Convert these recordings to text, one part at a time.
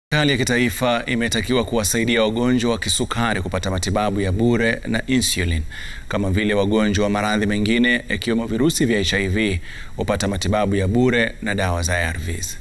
Serikali ya kitaifa imetakiwa kuwasaidia wagonjwa wa kisukari kupata matibabu ya bure na insulin kama vile wagonjwa wa maradhi mengine yakiwemo virusi vya HIV hupata matibabu ya bure na dawa za ARVs.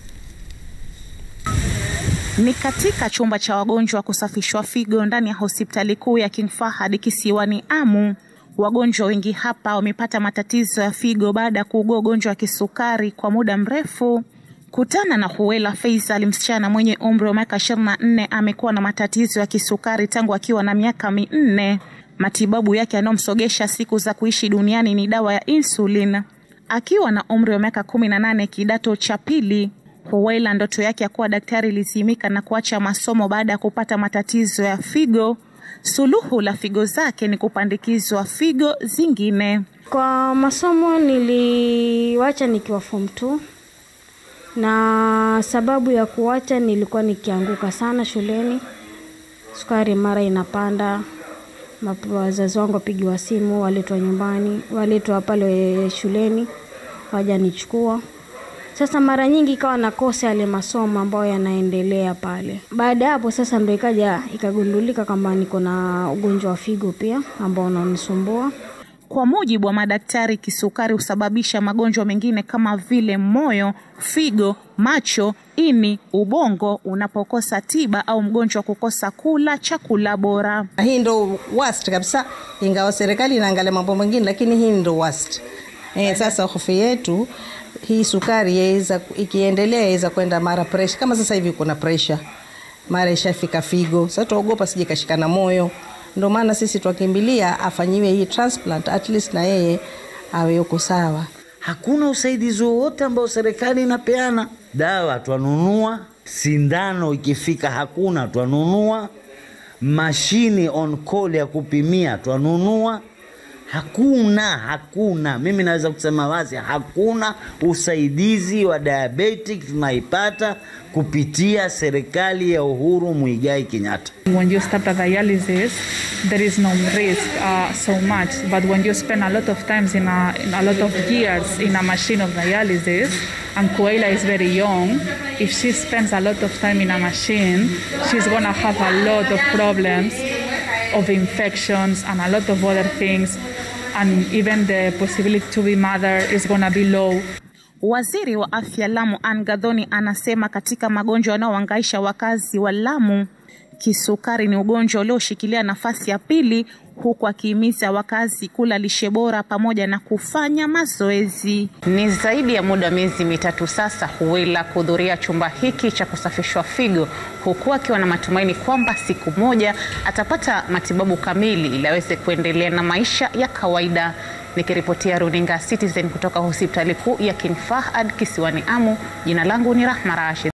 Ni katika chumba cha wagonjwa kusafishwa figo ndani ya hospitali kuu ya King Fahad kisiwani Amu. Wagonjwa wengi hapa wamepata matatizo ya figo baada ya kuugua ugonjwa wa kisukari kwa muda mrefu. Kutana na Huwela Faisal, msichana mwenye umri wa miaka 24, amekuwa na matatizo ya kisukari tangu akiwa na miaka minne. Matibabu yake yanayomsogesha siku za kuishi duniani ni dawa ya insulin. Akiwa na umri wa miaka 18, kidato cha pili, Huwela ndoto yake ya kuwa daktari ilizimika na kuacha masomo baada ya kupata matatizo ya figo. Suluhu la figo zake ni kupandikizwa figo zingine. Kwa masomo niliwacha nikiwa form 2 na sababu ya kuwacha nilikuwa nikianguka sana shuleni, sukari mara inapanda, wazazi wangu wapigiwa simu, waletwa nyumbani, waletwa pale shuleni, wajanichukua. Sasa mara nyingi ikawa nakosa yale masomo ambayo yanaendelea pale. Baada ya hapo sasa ndo ikaja ikagundulika kwamba niko na ugonjwa wa figo pia ambao unanisumbua. Kwa mujibu wa madaktari, kisukari husababisha magonjwa mengine kama vile moyo, figo, macho, ini, ubongo unapokosa tiba au mgonjwa kukosa kula chakula bora. Hii ndo worst kabisa, ingawa serikali inaangalia mambo mengine, lakini hii ndo worst. Eh, sasa hofu yetu hii sukari yaweza ikiendelea yaweza kwenda mara pressure, kama sasa hivi kuna pressure, mara ishafika figo. Sasa tuogopa sije kashikana moyo ndio maana sisi twakimbilia afanyiwe hii transplant at least na yeye awe yuko sawa. Hakuna usaidizi wowote ambao serikali inapeana. Dawa twanunua, sindano ikifika hakuna twanunua, mashini on call ya kupimia twanunua. Hakuna, hakuna. Mimi naweza kusema wazi, hakuna usaidizi wa diabetic tunaipata kupitia serikali ya Uhuru Muigai Kenyatta. When you start a dialysis, there is no risk uh, so much. But when you spend a lot of times in a, in a lot of years in a machine of dialysis, and Kuela is very young, if she spends a lot of time in a machine, she's gonna have a lot of problems of infections and a lot of other things and even the possibility to be mother is gonna be low. Waziri wa afya Lamu Anne Gathoni anasema katika magonjwa yanayohangaisha wakazi wa Lamu, kisukari ni ugonjwa ulioshikilia nafasi ya pili, huku akihimiza wakazi kula lishe bora pamoja na kufanya mazoezi. Ni zaidi ya muda miezi mitatu sasa Huwela kuhudhuria chumba hiki cha kusafishwa figo, huku akiwa na matumaini kwamba siku moja atapata matibabu kamili ili aweze kuendelea na maisha ya kawaida. Nikiripotia runinga Citizen kutoka hospitali kuu ya King Fahad kisiwani Amu, jina langu ni Rahma Rashid.